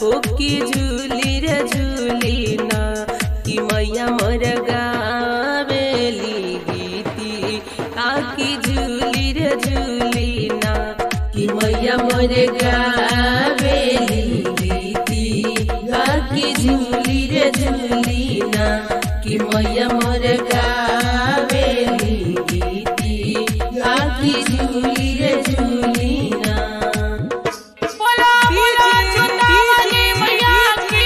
हो कि झूली रे झूली ना कि मैया मोर गावेली गीती आकी झूली रे झूली ना कि मैया मोर गावेली गीती आकी झूली रे झूली ना कि मैया मोर गावेली गीती आकी झूली रे झूली ना बोला बोला चुनावली मैया की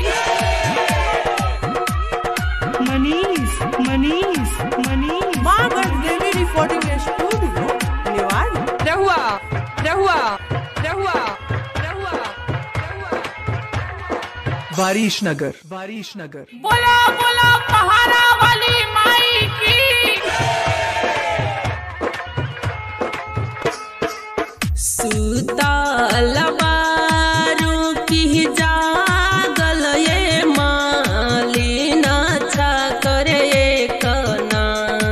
मनीष मनीष मनीष माँ देवी रिकॉर्डिंग स्टूडियो निवाड़ी रहुआ रहुआ रहुआ रहुआ रहुआ वारिश नगर वारिश नगर बोला बोला पहाड़ा वाली माई की सुतल बारू की जागल ये मालिन अच्छा करे कना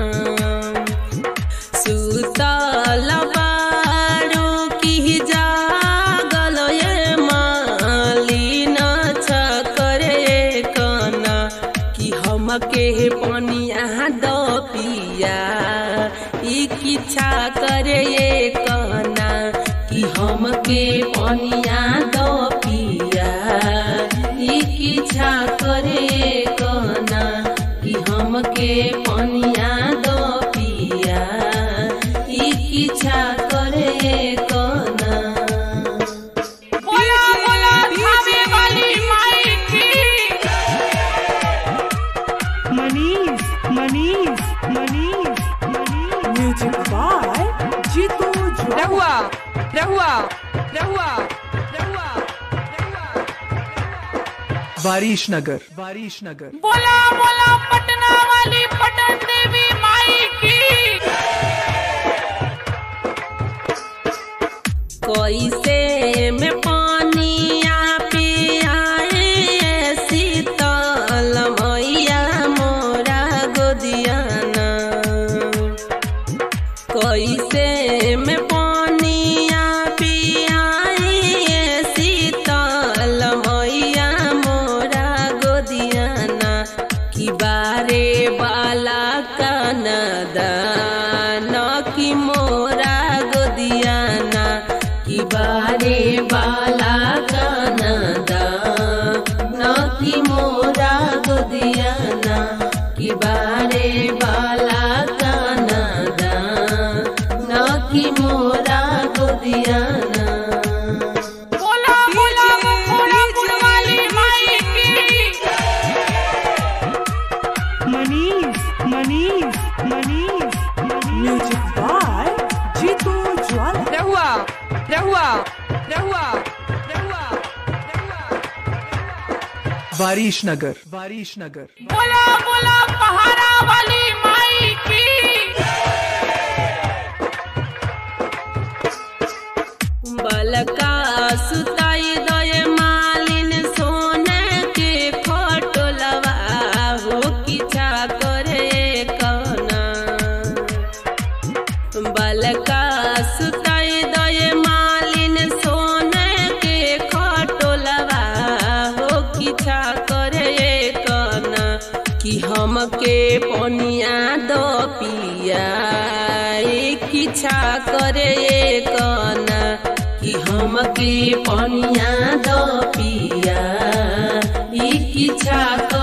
सुतल बारू की जागल ये मालिन अच्छा करे कना कि हमके पनिया द पिया ई किच्छा करे कना कि हमके पनिया द पिया ई किच्छा करे कना कि हमके पनिया द पिया ई किच्छा करे कना बोला बोला थावे वाली माई की मनीष मनीष मनीष मनीष म्यूजिक बाय जीतू ज्वाला रहुआ रहुआ रहुआ रहुआ रहुआ वारिश नगर वारिश नगर बोला बोला पटना वाली पटन देवी माई की कैसे में पानिया पियाए शीतल मैया मोरा गोदियाना कैसे में पानिया पियाए शीतल मैया मोरा गोदियाना कि बारे बाला कनदान कि मोरा गोदियाना कि बारे बाला कनदा न कि मोरा गोदियाना कि बारे बाला कनदा न कि मोरा गोदियाना बोला बोला मुखोड़ापुर वाली माई की मनीष मनीष मनीष मनीष म्यूजिक बाय जीतू ज्वाला रहुआ रहुआ रहुआ रहुआ रहुआ वारिश नगर वारिश नगर बोला बोला पहाड़ा वाली माई की बलका सुताई दय मालिन सोने के खटोलवा हो किछा करे कना बलका सुताई दय मालिन सोने के खटोलवा हो किछा करे कना कि हमके पनिया दो पिया ए किछा करे कना कि हमके पनिया दो पिया ई किछा